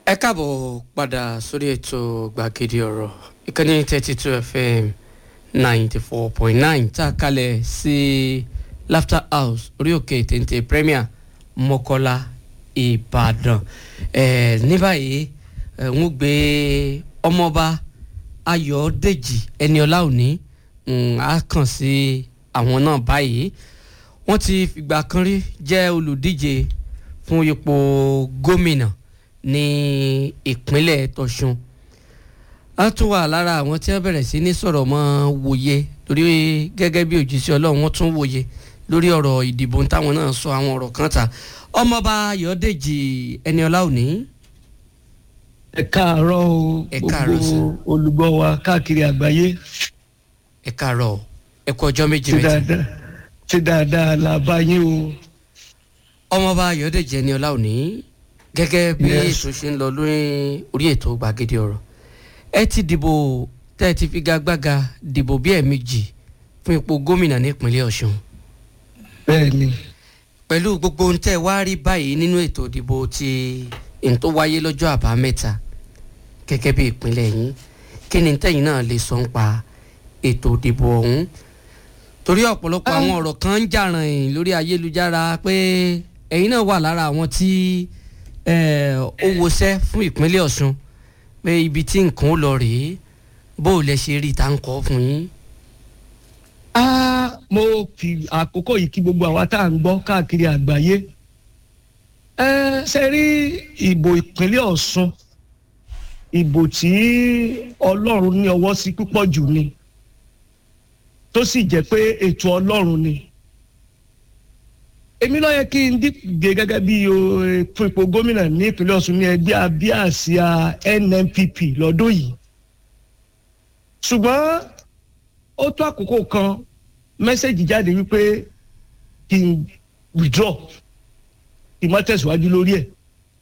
ẹ káàbọ̀ padà sórí ètò gbàgede ọ̀rọ̀ ìkànnì thirty two fm ninety four point nine tá a kalẹ̀ sí laughter house orí òkè téńté premier mọ́kọ́lá ìbàdàn ẹ̀ ní báyìí ẹ̀ ń gbé ọmọọba ayọ̀dèjì ẹniọlá òní á kàn sí àwọn náà báyìí wọ́n ti fìgbà kan rí jẹ́ olùdíje fún ipò gómìnà ní ìpínlẹ̀ tọ̀sùn a tún wà lára àwọn tí wọ́n bẹ̀rẹ̀ sí ní sọ̀rọ̀ mọ́ wòye lórí gẹ́gẹ́ bí òjíṣẹ́ ọlọ́run wọ́n tún wòye lórí ọ̀rọ̀ ìdìbò táwọn náà sọ àwọn ọ̀rọ̀ kan ta ọmọọba ayọ̀dèjì ẹniọlá òní. ẹ káàárọ̀ o Ẹ káàárọ̀ gbogbo sir. olùgbọ́ wa káàkiri àgbáyé ẹ káàárọ̀ ẹ kú ọjọ́ méjì ṣe méjì dáadáa ṣe dáadáa la bá yín o ọmọọba ayọ̀dèjì ẹniọlá òní gẹ́gẹ́ bí Yes. ètò ṣe ń lọ lórí orí ètò gbàgede ọ̀rọ̀ ẹ ti dìbò tẹ́ ẹ ti figagbága dìbò bí ẹ̀ẹ̀mejì fún ipò gómìnà nípínlẹ̀ ọ̀ṣun bẹ́ẹ̀ ni pẹ̀lú gbogbo ohun tẹ́ ẹ wá rí báyìí nínú ètò ìdìbò ti ohun tó wáyé lọ́jọ́ àbámẹ́ta gẹ́gẹ́ bí ìpínlẹ̀ yín kí ni tẹ́yìn náà lè sọ ń pa ètò ìdìbò ọ̀hún torí ọ̀pọ̀lọpọ̀ àwọn ọ̀rọ̀ kan ń jà ràn lórí ayélujára pé ẹ̀yin náà wà lára àwọn tí eh, ó wọṣẹ́ fún ìpínlẹ̀ ọ̀ṣun pé ibi tí nǹkan ó lọ rèé bó o lẹ ṣe rí ta ń kọ́ fún yín. Ah, mo fi àkókò yìí kí gbogbo àwa tá à ń gbọ́ káàkiri àgbáyé ẹ ṣe rí ìbò ìpínlẹ̀ ọ̀ṣun ìbò tí ọlọ́run ní ọwọ́ sí púpọ̀ jù ni tó sì jẹ́ pé ètò ọlọ́run ni èmi ló yẹ kí n díje gẹ́gẹ́ bí o, eh, fún ipò gómìnà ní ìpínlẹ̀ ọ̀ṣun ní ẹgbẹ́ abíàsíà nnpp lọ́dún yìí ṣùgbọ́n ó tó àkókò kan mẹ́sẹ̀gì jáde wípé kí n withdraw kí n má tẹ̀síwájú lórí ẹ̀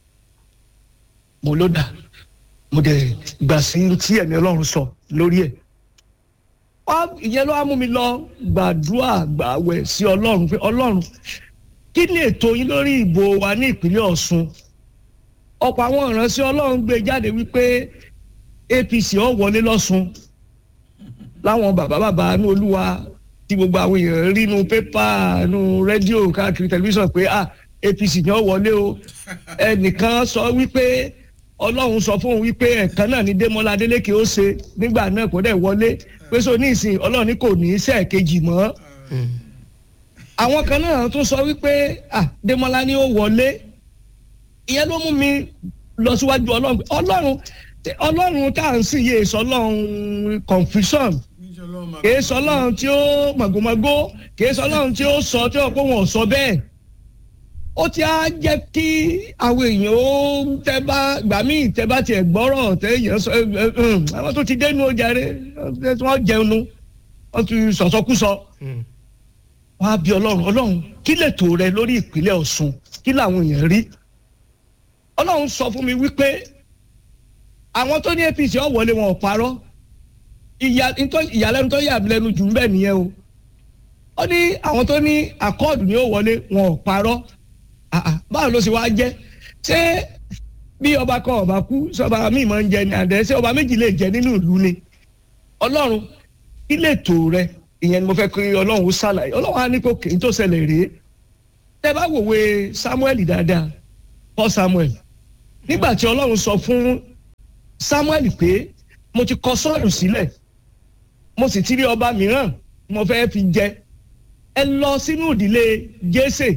mo ló dà mo dẹ̀ gbà sí tí ẹ̀mí ọlọ́run sọ lórí ẹ̀ Wá- ìyẹn ló wá mú mi lọ gbàdúrà gbàwẹ̀ sí ọlọ́run pé ọlọ́run kí ni ètò yín lórí ìbò wa ní ìpínlẹ̀ ọ̀ṣun ọ̀pọ̀ àwọn ìránṣẹ́ ọlọ́run gbé jáde wípé apc ó wọlé lọ́ṣun láwọn bàbá bàbá ní olúwa tí gbogbo àwọn èèyàn rí nu pépà nu rédíò káàkiri tẹlifíṣàn pé ah apc ni ó wọlé o ẹnìkan sọ wípé ọlọ́run sọ fún òun wípé ẹ̀kan náà ní démọlá adélékè ó ṣe nígbà náà kò dẹ̀ wọlé pé so ní ìsìn ọlọ́run ní kò ní í sẹ́ẹ̀kejì mọ́ àwọn kan náà tún sọ wípé ah démọlá ni ó wọlé ìyẹn ló mú mi lọ síwájú ọlọ́run pé ọlọ́run ọlọ́run tá à ń sìn yé sọ ọlọ́run confusion kìí sọ ọlọ́run tí ó màgòmágó kìí sọ ọlọ́run tí ó sọ tí ó pé wọn ò sọ bẹ́ẹ̀ ó ti á jẹ́ kí àwọn èèyàn ó tẹ́ bá gbà míì tẹ́ bá tiẹ̀ gbọ́rọ̀ tẹ́ èèyàn sọ ẹ, ẹ, ẹ, àwọn tó ti dénú ojàre wọ́n jẹun nu wọ́n ti sọ̀sọ́kúsọ wọ́n á bí ọlọ́run ọlọ́run kí lètò rẹ lórí ìpínlẹ̀ ọ̀ṣun kí làwọn èèyàn rí ọlọ́run sọ fún mi wípé àwọn tó ní apc ọ̀ wọlé wọn ò parọ́ ìyà- ntọ́- ìyàlẹ́nu tó yà mí lẹ́nu jù ń bẹ̀ nìyẹn o ó ní àwọn tó ní akọ́ọ̀dù ni ó wọlé wọn ò parọ́ Ah, ah, báwo ló ṣe wá jẹ́ ṣé bí ọba kan ọba kú sọba míì máa ń jẹ ní àdẹ ṣé ọba méjì lè jẹ nínú ìlú ni ọlọ́run kí lè tó rẹ ìyẹn ni mo fẹ́ kí ọlọ́run ó ṣàlàyé ọlọ́run á ní kó kì í tó ṣẹlẹ̀ rèé tẹ bá wòwe samuel dáadáa paul samuel nígbà tí ọlọ́run sọ fún samuel pé mo ti kọ sọ́ọ̀lù sílẹ̀ mo sì ti rí ọba mìíràn mo fẹ́ fi jẹ ẹ lọ sínú ìdílé jésè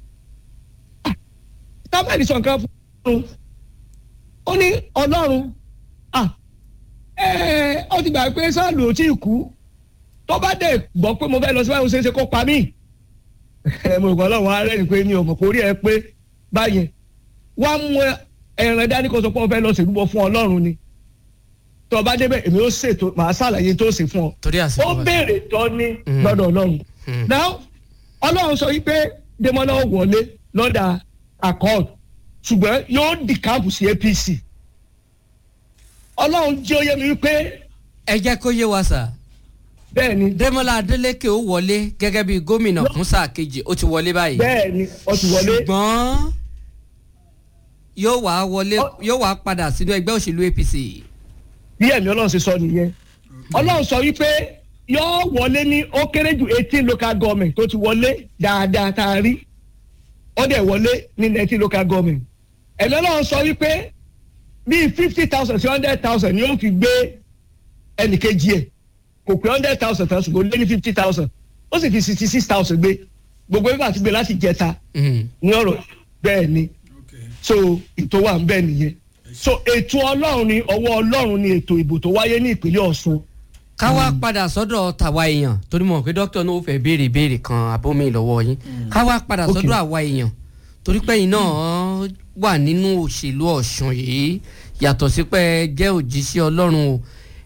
samuel sọ nǹkan fún ọlọ́run ó ní ọlọ́run ah ẹ ọ ti gbà pé sáàlù ò tí ì kú tó bá dẹ̀ gbọ́ pé mo fẹ́ lọ sí báyìí ó ṣeé ṣe kó pa mí ẹ mo kàn lọ́wọ́ ara rẹ̀ pé mi ò mọ̀ kó rí ẹ pé báyẹn wá mú ẹran dání kó sọ pé wọ́n fẹ́ lọ ṣèlúbọ fún ọlọ́run ni tó o bá débẹ̀ èmi ó ṣètò màá ṣàlàyé tó ṣe fún ọ torí ó àsìkò wa. béèrè tọ́ ní Mm. lọ́dọ̀ ọlọ́run Mm. now ọlọ́run sọ wípé demola ó wọlé lọ́dà accord ṣùgbọ́n yóò di káàpù sí apc ọlọ́run jẹ́ ó yé mi wípé ẹ jẹ́ kó yé wa sà bẹ́ẹ̀ ni Dẹ́mọ́lá Adélékè ó wọlé gẹ́gẹ́ bí gómìnà fún sáà kejì ó ti wọlé báyìí bẹ́ẹ̀ ni ó ti wọlé ṣùgbọ́n yóò wá wọlé Ọ- yóò wá padà sínú ẹgbẹ́ òṣèlú apc. bí ẹ̀mí ọlọ́run ṣe sọ nìyẹn ọlọ́run sọ wípé yóò wọlé ní ó kéré jù eighteen local government tó ti wọlé dáadáa tá a rí ó dẹ̀ wọlé ní nineteen local government ẹ̀mí ọlọ́run sọ wípé bíi fifty thousand sí hundred thousand ni ó fi gbé ẹnìkejì ẹ̀ kò pé hundred thousand tán ṣùgbọ́n ó lé ní fifty thousand ó sì fi sixty six thousand gbé gbogbo ẹgbẹ́ àti gbé láti jẹta Mm. ní ọ̀rọ̀ bẹ́ẹ̀ ni Okay. so ètò wà ń bẹ nìyẹn so ètò ọlọ́run ni ọwọ́ ọlọ́run ni ètò ìbò tó wáyé ní ìpínlẹ̀ ọ̀ṣun ká wá padà sọ́dọ̀ tàwa èèyàn torí mo mọ̀ pé dókítà náà ó fẹ́ béèrè béèrè kan àbómi lọ́wọ́ yín ká wá padà Ok. sọ́dọ̀ àwa èèyàn torí pé yín náà wà nínú òṣèlú ọ̀ṣun yìí yàtọ̀ sí pé ẹ jẹ́ òjíṣẹ́ ọlọ́run o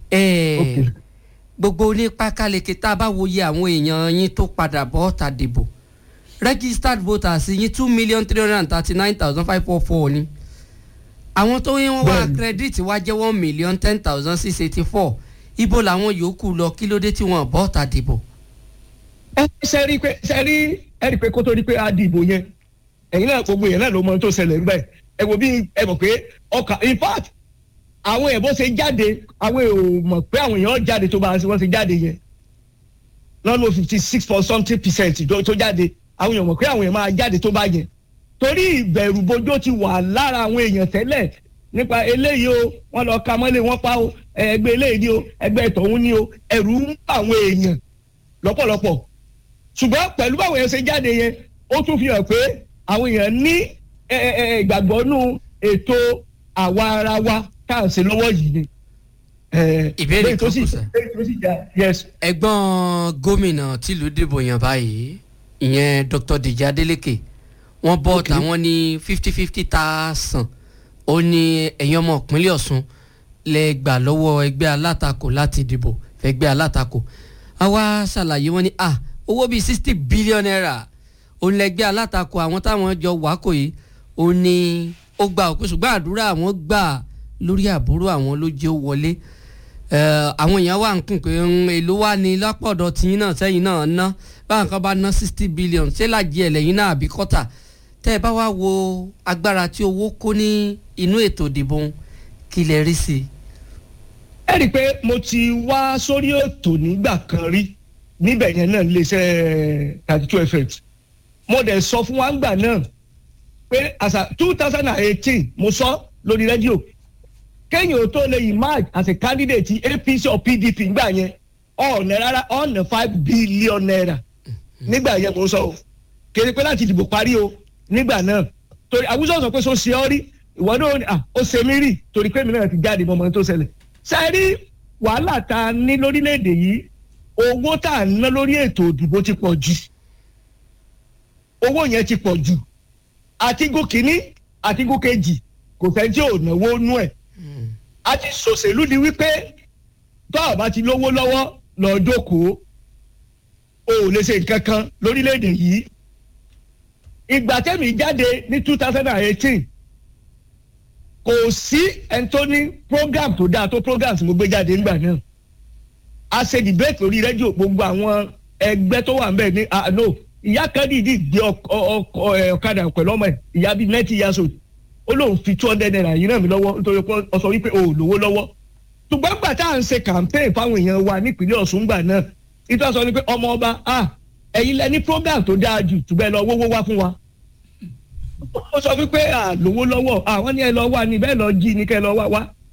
ẹ Ok. gbogbo onípa káleke tá a bá wòye àwọn èèyàn yín tó padà bọ́ ta dìbò registered voters yín two million three hundred and thirty nine thousand five four four ni àwọn tó yín wọ́n wá Bẹ́ẹ̀ni. credit wá jẹ́ one million ten thousand six eighty four ibo làwọn yòókù lọ kí ló dé tí wọ́n bọ́ ta dìbò. ẹ ṣe rí pé ṣe rí ẹ rí pé kó tó di pé a di ìbò yẹn ẹ̀yin náà gbogbo yẹn náà ló mọ ohun tó ṣẹlẹ̀ nígbà yẹn ẹ wò bí ẹ mọ̀ pé ọkà in fact àwọn èèyàn bó ṣe jáde àwọn èèyàn ò mọ̀ pé àwọn èèyàn jáde tó bá wọ́n ṣe jáde yẹn lọ́nà fifty six point something percent tó tó jáde àwọn èèyàn mọ̀ pé àwọn èèyàn máa jáde tó bá yẹn torí ìbẹ̀rù bojó ti wà lára àwọn èèyàn tẹ́lẹ̀ nípa eléyìí o wọ́n lọ ka mọ́lé wọ́n pa o ẹgbẹ́ eléyìí ni o ẹgbẹ́ tọ̀hún ni o ẹ̀rù ń bà àwọn èèyàn lọ́pọ̀lọpọ̀ ṣùgbọ́n pẹ̀lú báwọn èèyàn ṣe jáde yẹn ó tún fi hàn pé àwọn èèyàn ní ẹ, ẹ, ẹ, ìgbàgbọ́ nù ètò àwa ara wa tá à ń ṣe lọ́wọ́ yìí ni. Ẹ, Ìbéèrè lẹ́yìn tó kan sì- kù, sir. lẹ́yìn tó sì já yes ẹ̀gbọ́n gómìnà tìlú dìbò yàn báyìí ìyẹn dr dèjì adeleke wọ́n bọ́ Ok. tàwọn ní fifty fifty thousand ó ní ẹ̀yin ọmọ ìpínlẹ̀ ọ̀ṣun lẹ gbà lọ́wọ́ ẹgbẹ́ alátakò láti dìbò fẹ́gbẹ́ alátakò àwa ṣàlàyé wọn ní à owó bíi sixty billion naira òun lẹgbẹ́ alátakò àwọn táwọn jọ wákò yìí ó ní ó gba òpin ṣùgbọ́n àdúrà àwọn gbà lórí àbúrò àwọn ló jẹ́ ó wọlé Eh, àwọn èèyàn wà ń kùn pé ń èlò wà ní lápọ̀dọ̀ tiyín náà sẹ́yìn náà ná báwọn kan bá ná sixty billion ṣé làjì ẹ̀ lẹ́yìn náà àbí kọ́tà tẹ́ ẹ bá wá wo agbára tí owó kó ní inú ètò ìdìbò kí lẹ rí sí i. ẹ rí i pé mo ti wá sórí ètò nígbà kan rí níbẹ̀ yẹn náà iléeṣẹ́ thirty two fm mo dẹ̀ sọ fún wa ńgbà náà pé àṣà two thousand and eighteen mo sọ lórí rédíò kéèyàn tó lè emerge as a candidate apc or pdp ńgbà yẹn ọ̀nà rárá ọ̀nà five billion naira nígbà yẹn mo sọ o kéde pé láti dìbò parí o nígbà náà torí àwùjọ sọ pé so ṣe ọ rí ìwọ náà à ó ṣe mí rí torí pé mi náà ti jáde mọ́mọ́ tó ṣẹlẹ̀ sẹ́rí wàhálà tá a ní lórílẹ̀‐èdè yìí owó tá a ná lórí ètò òdìbò ti pọ̀ jù owó yẹn ti pọ̀ jù àtigún kínní àtigún kejì kò fẹ́ tí ò náwó nú ẹ̀ a ti ṣòṣèlú di wípé tó o bá ti lówó lọ́wọ́ lọ́ọ́ jókòó o ò lè ṣe nǹkan kan lórílẹ̀‐èdè yìí ìgbà tẹ́mi jáde ní two thousand and eighteen kò sí ẹni tó ní program tó dáa tó program tí mo gbé jáde nígbà náà a ṣe debate lórí rédíò gbogbo àwọn ẹgbẹ́ tó wà ń bẹ̀ ní ah no ìyá kan dìídì gbé ọkọ ọkọ ẹ, ọ̀kadà pẹ̀lú ọmọ ẹ̀ ìyá bíi ninety years old ó lóun fi two hundred naira yìí ràn mí lọ́wọ́ nítorí pé ó sọ wípé o ò lówó lọ́wọ́ ṣùgbọ́n gbà tá à ń ṣe campaign fáwọn èèyàn wa nípínlẹ̀ Ọ̀ṣun gbà náà ìtọ́ sọ ni pé ọmọ ọba ah ẹ̀yin lẹ ní program tó dáa jù ṣùgbọ́n ẹ lọ wówó wá fún wa ó sọ wípé à lówó lọ́wọ́ àwọn ní ẹ lọ wá ní bẹ́ẹ̀ lọ jí ní kẹ́ ẹ lọ wá wá